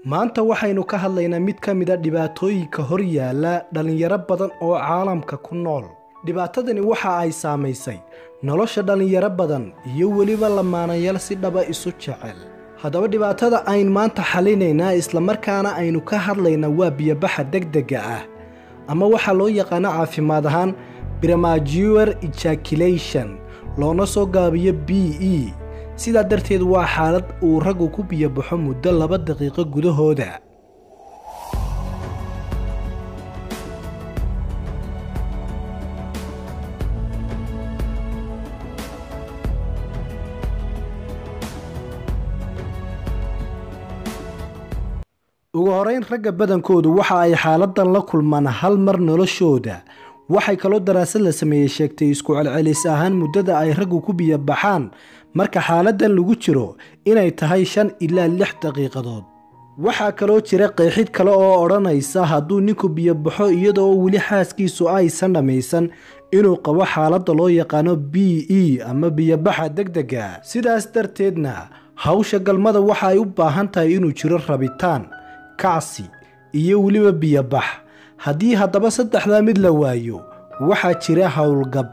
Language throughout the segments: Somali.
maanta waxaynu ka hadlaynaa mid ka mida dhibaatooyinka hor yaalla dhallinyaro badan oo caalamka ku nool dhibaatadani waxa ay saamaysay nolosha dhallinyaro badan iyo weliba lamaanayaal si dhaba isu jecel haddaba dhibaatada ayn maanta xalinaynaa islamarkaana aynu ka hadlaynaa waa biyobaxa degdega ah ama waxaa loo yaqaano caafimaad ahaan bremajuer ejaculation loona soo gaabiyo b e sidaa darteed waa xaalad uu raggu ku biyobaxo muddo laba daqiiqo gudahooda ugu horeyn ragga badankoodu waxa ay xaaladan la kulmaan hal mar noloshooda waxay kaloo daraasad la sameeyey sheegtay isku celcelis ahaan muddada ay raggu ku biyobaxaan marka xaaladan lagu jiro inay tahay shan ilaa lix daqiiqadood waxaa kaloo jira qeexid kale oo odhanaysa hadduu ninku biyobaxo iyadoo weli xaaskiisu aysan dhammaysan inuu qabo xaaladda loo yaqaano b e ama biyobaxa degdega sidaas darteedna hawsha galmada waxa ay u baahan tahay inuu jiro rabitaan kacsi iyo weliba biyobax haddii haddaba saddexdaa mid la waayo waxaa jira howlgab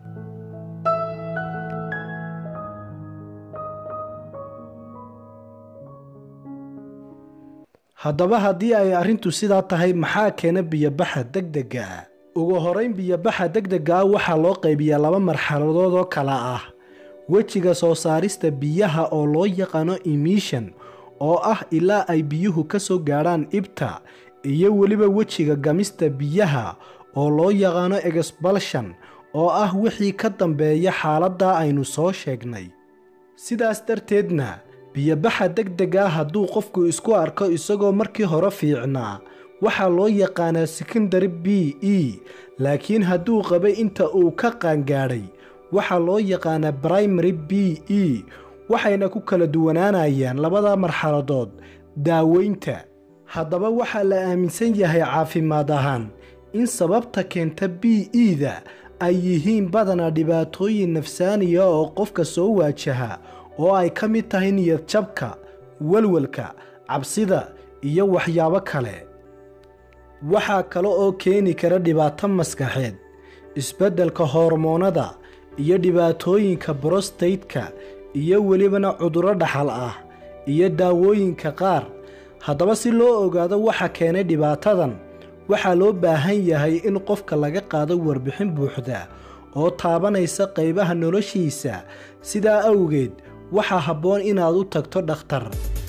haddaba haddii ay arrintu sidaa tahay maxaa keena biyobaxa degdega ah ugu horeyn biyobaxa degdega ah waxaa loo qaybiyaa laba marxaladood oo kala ah wejiga soo saarista biyaha oo loo yaqaano emission oo ah ilaa ay biyuhu ka soo gaadhaan ibta iyo weliba wejiga gamista biyaha oo loo yaqaano exbalshan oo ah wixii ka dambeeya xaaladda aynu soo sheegnay sidaas darteedna biyobaxa degdega hadduu qofku isku arko isagoo markii hore fiicnaa waxaa loo yaqaanaa secondary b e laakiin hadduu qabay inta uu ka qaangaadhay waxaa loo yaqaanaa primary b e waxayna ku kala duwanaanayaan labada marxaladood daaweynta haddaba waxaa la aaminsan yahay caafimaad ahaan in sababta keenta b e-da ay yihiin badanaa dhibaatooyin nafsaaniya oo qofka soo waajaha oo ay ka mid tahay niyad jabka walwalka cabsida iyo waxyaabo kale waxaa kale oo keeni kara dhibaato maskaxeed isbeddelka hormoonada iyo dhibaatooyinka brostateka iyo welibana cudurro dhaxal ah iyo daawooyinka qaar haddaba si loo ogaado waxa keenay dhibaatadan waxaa loo baahan yahay in qofka laga qaado warbixin buuxda oo taabanaysa qaybaha noloshiisa sidaa awgeed waxaa habboon inaad u tagto dhakhtar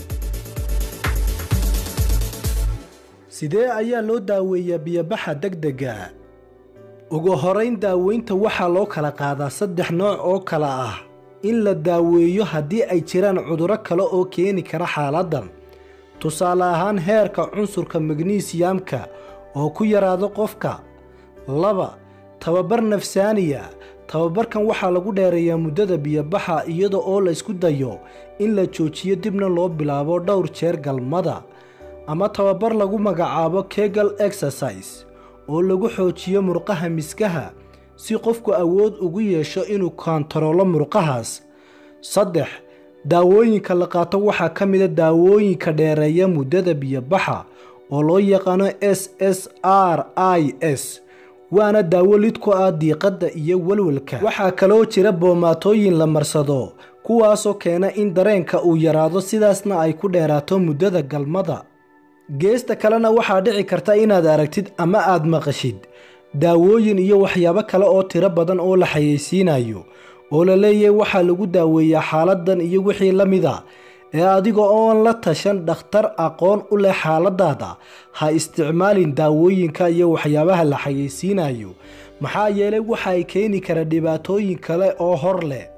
sidee ayaa loo daaweeyaa biyobaxa degdega ugu horeyn daaweynta waxaa loo kala qaadaa saddex nooc oo kale ah in la daaweeyo haddii ay jiraan cudurro kale oo keeni kara xaaladdan tusaale ahaan heerka cunsurka magnesiyamka oo ku yaraado qofka laba tababar nafsaaniya tababarkan waxaa lagu dheereeyaa muddada biyobaxa iyada oo la ysku dayo in la joojiyo dibna loo bilaabo dhowr jeer galmada ama tababar lagu magacaabo kegal exercise oo lagu xoojiyo murqaha miskaha si qofku awood ugu yeesho inuu koontaroolo murqahaas saddex daawooyinka la qaato waxaa ka mida daawooyinka dheereeya muddada biyobaxa oo loo yaqaano s s r i s waana daawo lid ku ah diiqadda iyo walwalka waxaa kaloo jira boomaatooyin la marsado kuwaasoo keena in dareenka uu yaraado sidaasna ay ku dheeraato muddada galmada geesta kalena waxaa dhici karta inaad aragtid ama aad maqashid daawooyin iyo waxyaabo kale oo tiro badan oo la xayeysiinayo oo la leeyahay waxaa lagu daaweeyaa xaaladan iyo wixii la mid a ee adiga oon la tashan dhakhtar aqoon u leh xaaladaada ha isticmaalin daawooyinka iyo waxyaabaha la xayeysiinayo maxaa yeelay waxa ay keeni kara dhibaatooyin kale oo hor leh